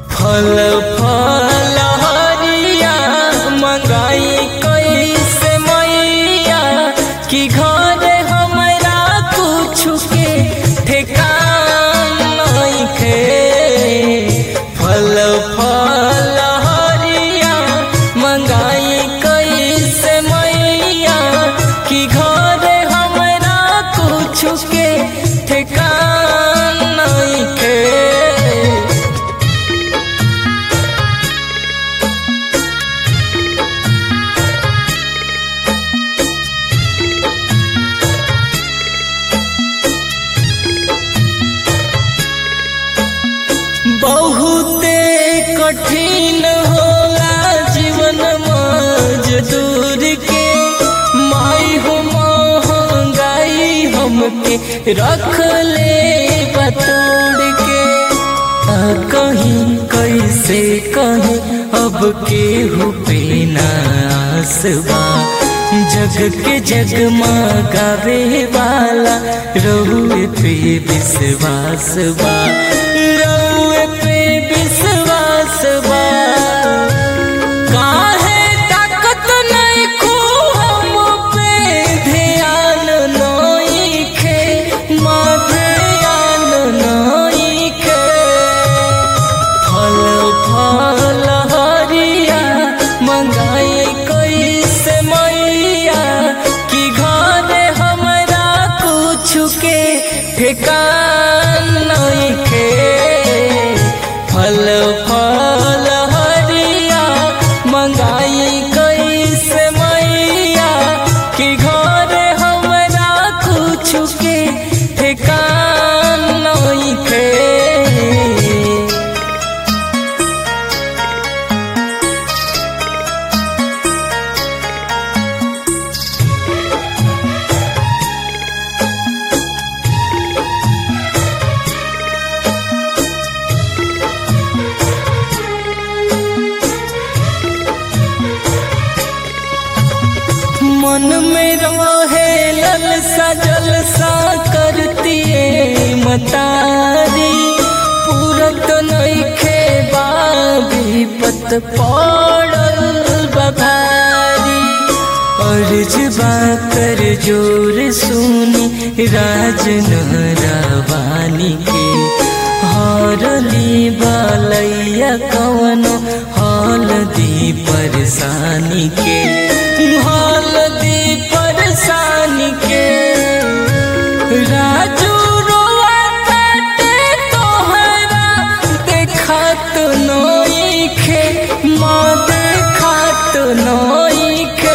फल फल हरिया मंगाई कैसे मैया कि घर हमरा कुछ के ठेकान नइखे फल फल हरिया मंगाई कैसे मैया कि घर हमरा कुछ के ठेकान नइखे बहुते कठिन होला जीवन मजदूर के माई हो महंगाई हमके रख ले बतोड़ के आ कहीं कैसे कहीं अब केहू पे नासबा जग के जग गावे वाला रहुए पे विश्वास बा रहुए पे विश्वास बा काहे ताकत नहीं खू हम पे ध्यान नइखे माँ ध्यान नइखे फल फल हरिया मंगाई कैसे मैया कि घर हमरा कुछ के ठेकान नइखे फल फल हरिया मंगाई कैसे मैया कि घर हमरा कुछ के ठेकान नइखे मन में रहे ललसा जलसा करती मतारी पूरत नइखे बाबी पत पड़ल बभारी अर्ज कर जोर सुनी राज रवानी के हरली बालैया कवनो हाल दी परेशानी के हाल दी परेशानी के राजू रोआ काटे तोहरा देखत नइखे माँ देखत नइखे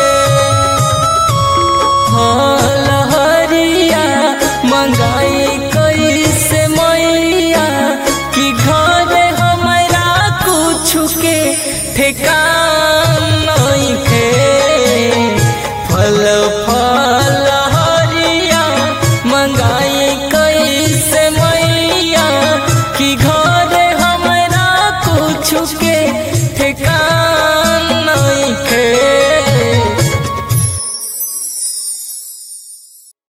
फल हरिया मंगाई कैसे मैया कि घर हमरा कुछ के ठेकान नइखे फल फल हरिया मंगाई